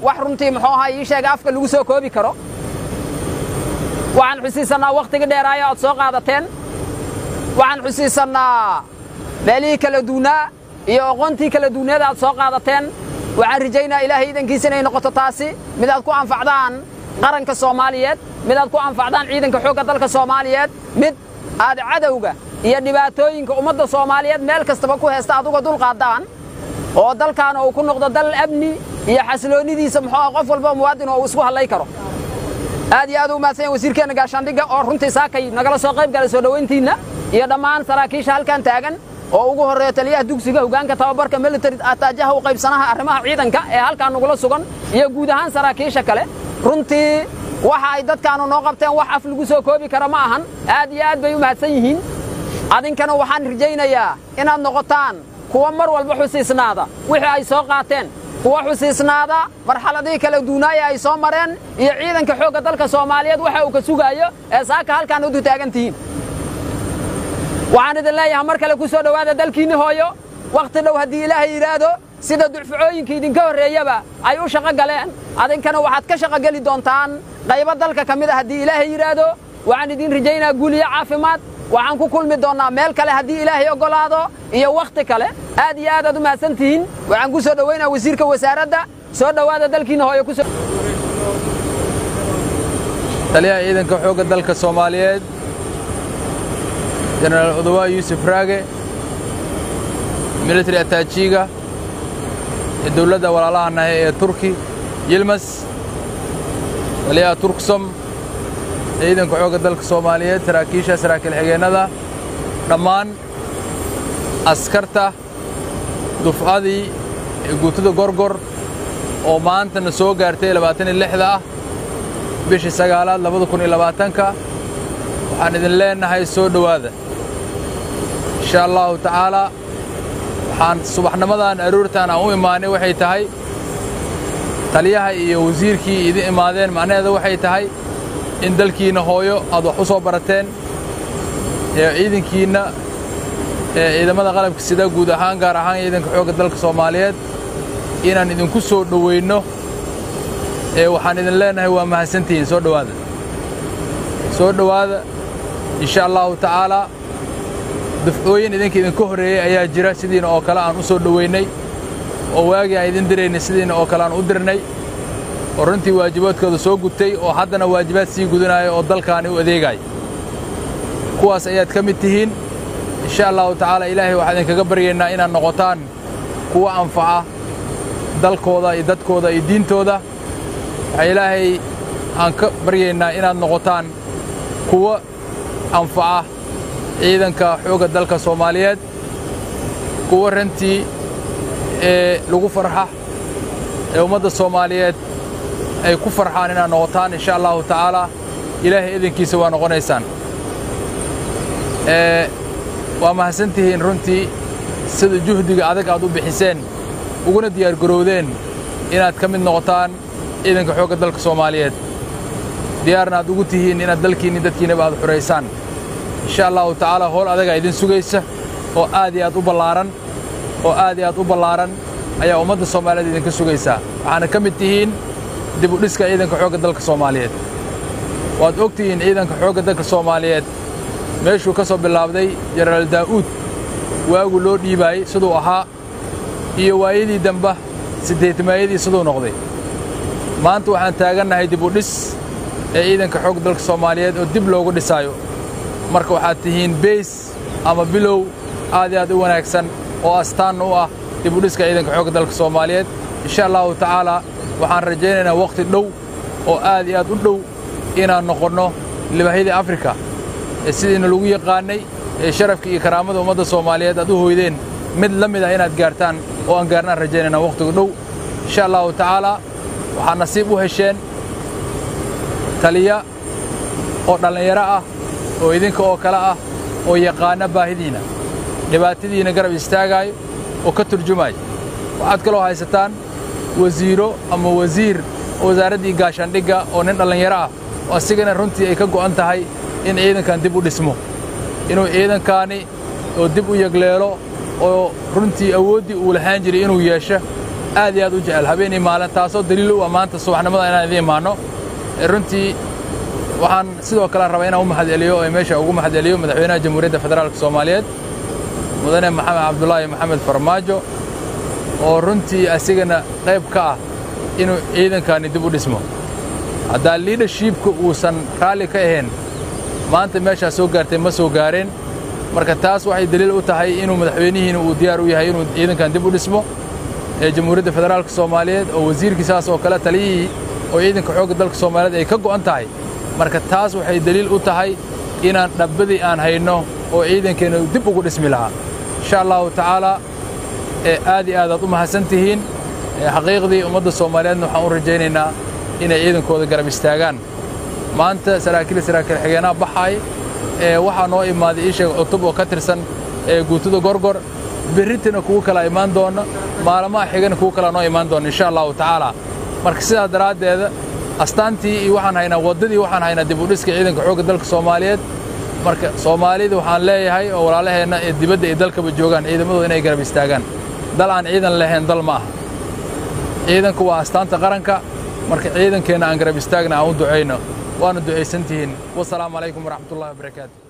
wax runtii muxuu ahaa ii sheega afka lagu soo koobi karo waxaan xusiisannaa wakhtigii dheeraayo aad soo qaadateen waxaan xusiisannaa meelihii kala duunaa iyo aqoontii kala duunyada aad soo qaadateen waxaan rajaynaa ilaahay idankiisa inay noqoto taasi mid aad ku anfacdaan qaranka soomaaliyeed mid aad ku anfacdaan ciidanka xoogga dalka soomaaliyeed mid aad cadowga iyo dhibaatooyinka ummadda soomaaliyeed meel kastaba ku heesta aad uga dulqaaddaan oo dalkaana uu ku noqdo dal amni iyo xasiloonnidiisa muxuu ah qof walba muwaadin oo uu isku hallay karo aad iyo aad u mahadsan yahay wasiirkeenna gaashaandhigga oo runtii saakay nagala soo qayb galay soo dhowayntiinna iyo dhammaan saraakiisha halkan taagan oo ugu horreeya taliyaha dugsiga hoggaanka tababarka military ataajaha u qaybsanaha arrimaha ciidanka ee halkan nagula sugan iyo guud ahaan saraakiisha kale runtii waxa ay dadkaanu noo qabteen wax af lagu soo koobi kara ma ahan aad iyo aad bay u mahadsan yihiin adinkana waxaan rajaynayaa inaad noqotaan kuwa mar walba xusiisnaada wixii ay soo qaateen kuwa xusiisnaada marxaladihii kala duunaaya ay soo mareen iyo ciidanka xoogga dalka soomaaliyeed waxa uu ka sugaayo ee saaka halkaan udu taagan tihiin waxaan idin leeyahay mar kale ku soo dhowaada dalkiinni hooyo wakhti dhow haddii ilaahay yidhaahdo sida ducficooyinka idinka horreeyaba ay u shaqo galeen adinkana waxaad ka shaqo geli doontaan qaybo dalka ka mid a haddii ilaahay yidhaahdo waxaan idin rajaynaa guul iyo caafimaad waxaan ku kulmi doonnaa meel kale haddii ilaahay oggolaado iyo wakhti kale aad iyo aad aad u mahadsan tihiin waxaan ku soo dhowaynaa wasiirka wasaaradda soo dhowaada dalkiinna hooyo ku taliyaha ciidanka xoogga dalka soomaaliyeed jenaraal odowaa yuusuf raage military ataajiga ee dowladda walaalaha nahay ee turki yilmas taliyaha turksom ciidanka xoogga dalka soomaaliyeed saraakiisha saraakiil xigeennada dhammaan askarta dufcadii ee guutada gorgor oo maantana soo gaartay labaatan iyo lixda ah bishii sagaalaad labada kun iyo labaatanka waxaan idin leennahay soo dhowaada insha allahu tacaalaa waxaan subaxnimadan aroortaan aan u imaanay waxay tahay taliyaha iyo wasiirkii idin imaadeen macnaheeda waxay tahay in dalkiinna hooyo aad wax u soo barateen ee ciidankiinna ee ciidamada qalabka sida guud ahaan gaar ahaan ciidanka xoogga dalka soomaaliyeed inaan idinku soo dhowaynno ee waxaan idin leennahay waa mahadsantihiin soo dhowaada soo dhowaada insha allahu tacaalaa dufcooyin idinka idinka horreeyey ayaa jira sidiina oo kale aan u soo dhowaynay oo waagii aan idin diraynay sidiina oo kale aan u dirnay oo runtii waajibaadkooda soo gutay oo haddana waajibaad sii gudanaya oo dalkaani u adeegaya kuwaas ayaad ka mid tihiin insha allahu tacaala ilaahay waxaan idinkaga baryaynaa inaad noqotaan kuwa anfaca dalkooda iyo dadkooda iyo diintooda waxaa ilaahay aan ka baryaynaa inaad noqotaan kuwa anfaca ciidanka xoogga dalka soomaaliyeed kuwa rantii ee lagu farxa ee ummadda soomaaliyeed ay ku farxaan inaad noqotaan insha allahu tacaalaa ilaahay idinkiisa waa noqonaysaan waa mahadsantihiin runtii sida juhdiga adag aad u bixiseen uguna diyaargarowdeen inaad ka mid noqotaan ciidanka xoogga dalka soomaaliyeed diyaarna aad ugu tihiin inaad dalkiinni dadkiinnaba aad xuraysaan insha allahu tacaalaa howl adagaa idin sugaysa oo aad iyo aad u ballaaran oo aad iyo aad u ballaaran ayaa ummadda soomaaliyeed idinka sugaysaa waxaana ka mid tihiin dib u dhiska ciidanka xoogga dalka soomaaliyeed waad og tihiin ciidanka xoogga dalka soomaaliyeed meeshuu ka soo bilaabday jenaraal daa'uud waagu loo dhiibaayey siduu ahaa iyo waayadii damba siddeetmaayadii siduu noqday maanta waxaan taagannahay dib u dhis ee ciidanka xoogga dalka soomaaliyeed oo dib loogu dhisaayo marka waxaad tihiin beys ama bilow aad iyo aad u wanaagsan oo astaanna u ah dib u dhiska ciidanka xoogga dalka soomaaliyeed insha allahu tacaalaa waxaan rajaynaynaa wakhti dhow oo aad iyo aad u dhow inaan noqonno libahyadii afrika ee sidiina lagu yaqaannay ee sharafka iyo karaamada ummadda soomaaliyeed aad u hoydeen mid la mid ah inaad gaartaan oo aan gaarnaan rajaynaynaa wakhtiga dhow insha allahu tacaalaa waxaad nasiib u hesheen taliya oo dhallinyaro ah oo idinka oo kale ah oo yaqaana baahidiinna dhibaatadiinna garab istaagaayo oo ka turjumaayo waxaad kaloo haysataan wasiiro ama wasiir wasaaraddii gaashaandhigga oo nin dhallinyaro ah oo asigana runtii ay ka go'an tahay in ciidankan dib u dhismo inuu ciidankaani oo dib u yegleelo oo runtii awooddii uu lahaan jiray inuu yeesho aad iyo aad u jecel habeenii maalin taasoo daliil u ah maanta subaxnimada inaan idiin imaanno runtii waxaan sidoo kale rabaa inaan u mahadceliyo ee meesha ugu mahadceliyo madaxweynaha jamhuuriyadda federaalka soomaaliyeed mudane maxamed cabdulaahi maxamed farmaajo oo runtii asigana qayb ka ah inuu ciidankaani dib u dhismo haddaa liidhashiibka uusan raalli ka ahayn maanta meeshaa soo gaartay ma soo gaareen marka taas waxay daliil u tahay inuu madaxweynihiina uu diyaar u yahay inuu ciidankan dib u dhismo ee jamhuuriyadda federaalka soomaaliyeed oo wasiirkii saas oo kale taliyihii oo ciidanka xoogga dalka soomaaliyeed ay ka go'an tahay marka taas waxay daliil u tahay inaan dhabbadii aan hayno oo ciidankeenna dib ugu dhismi lahaa insha allahu tacaalaa ee aad iyo aadaad u mahadsan tihiin xaqiiqdii ummadda soomaaliyeedna waxaan u rajaynaynaa inay ciidankooda garab istaagaan maanta saraakiil saraakiil xigeenaha baxaay ee waxaa noo imaaday ii sheega cutub oo ka tirsan ee guutada gorgor berritana kugu kala imaan doona maalmaha xigana kugu kala noo imaan doona insha allahu tacaala marka sidaa daraaddeeda astaantii iyo waxaan haynaa waddadii waxaan haynaa dib u dhiska ciidanka xoogga dalka soomaaliyeed marka soomaalida waxaan leeyahay oo walaalaheenna ee dibadda iyo dalkaba joogaan ciidamadooda inay garab istaagaan dal aan ciidan lahayn dal ma aha ciidanku waa astaanta qaranka marka ciidankeenna aan garab istaagna aan u ducayno waana ducaysan tihiin wasalaamu calaykum waraxmatullahi wabarakaatu